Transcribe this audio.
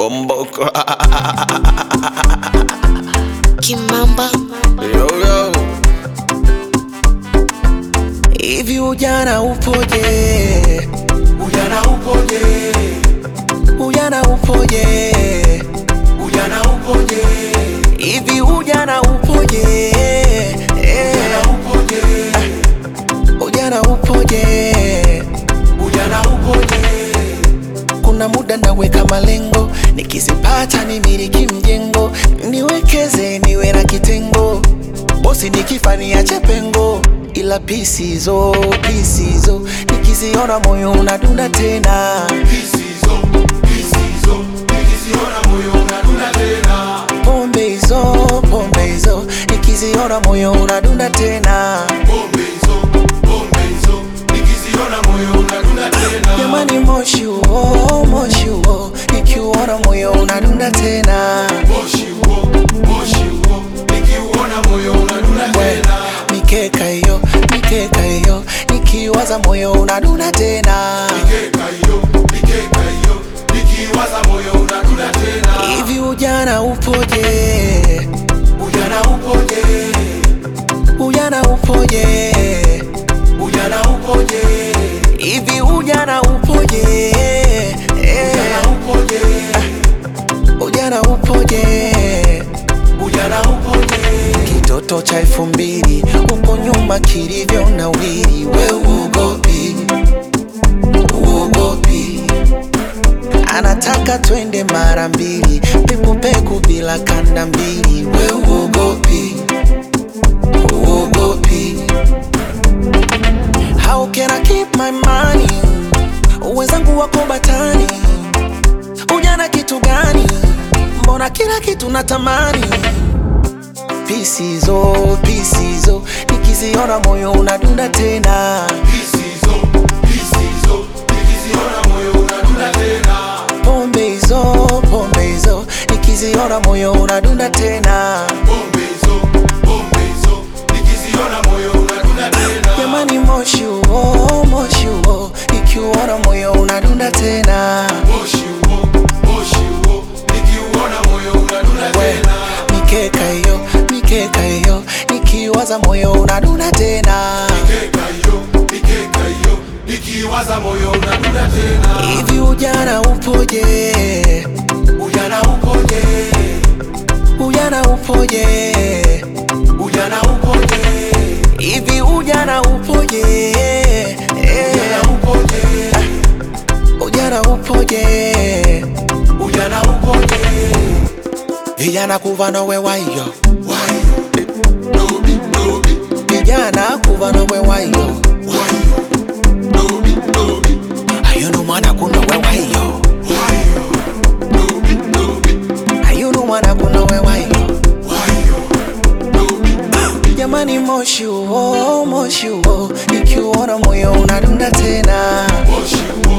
Bomboko. Kimamba Yo, yo. Hivi ujana upoje? Ujana upoje? Ujana upoje? Ujana upoje? Hivi ujana upoje? Eh, Ujana upoje? Ujana upoje? Ujana upoje? Kuna muda naweka malengo, nikizipata nimiliki mjengo, niwekeze niwe na kitengo, bosi nikifa niache pengo, ila pisizo pisizo nikiziona moyo unadunda tena. Pisizo, pisizo, nikiziona moyo unadunda tena. Pombe hizo pombe hizo nikiziona moyo unadunda tena. Pombe hizo, pombe hizo, nikiziona moyo unadunda tena. Jamani, moshi huo moshi huo nikiuona moyo unadunda tena. Moshi huo, moshi huo, nikiuona moyo unadunda tena. Mikeka hiyo mikeka hiyo nikiwaza moyo unadunda tena. Mikeka hiyo, mikeka hiyo, nikiwaza moyo unadunda tena. Hivi ujana upoje? Ujana upoje? Ujana upoje? Ujana upoje? Hivi ujana upoje? Eh, Ujana upoje? Ujana upoje? Ujana upoje? Kitoto cha elfu mbili huko nyuma kilivyo na wili, we uogopi, uogopi. Anataka twende mara mbili, pekupeku bila kanda mbili, we uogopi, uogopi. How can I keep my money? Wenzangu wako batani, ujana kitu gani? Mbona kila kitu natamani pisizo pisizo nikiziona moyo unadunda tena Pisizo, pisizo, nikiziona moyo unadunda tena. pombe hizo pombe hizo nikiziona moyo unadunda tena Pombe hizo, pombe hizo, nikiziona moyo unadunda tena. jamani moshi huo moshi huo nikiuona moyo unadunda tena Moshi huo, moshi huo, nikiuona moyo unadunda we tena. mikeka hiyo mikeka hiyo nikiwaza moyo unadunda tena Mikeka hiyo, mikeka hiyo, nikiwaza moyo unadunda tena. hivi ujana upoje Ujana upoje? ujana upoje Ujana upoje? hivi ujana upoje Eh, Ujana upoje? ujana upoje Ujana upoje? vijana kuva nowe wayo Wayo, dobi, dobi, vijana kuva nowe wayo wayo, dobi, dobi, ayunu mwana kunowe wayo wayo, dobi, dobi, ayunu mwana kunowe wayo wayo, dobi, dobi. jamani moshi huo moshi huo ikiuona moyo unadunda tena Moshi huo,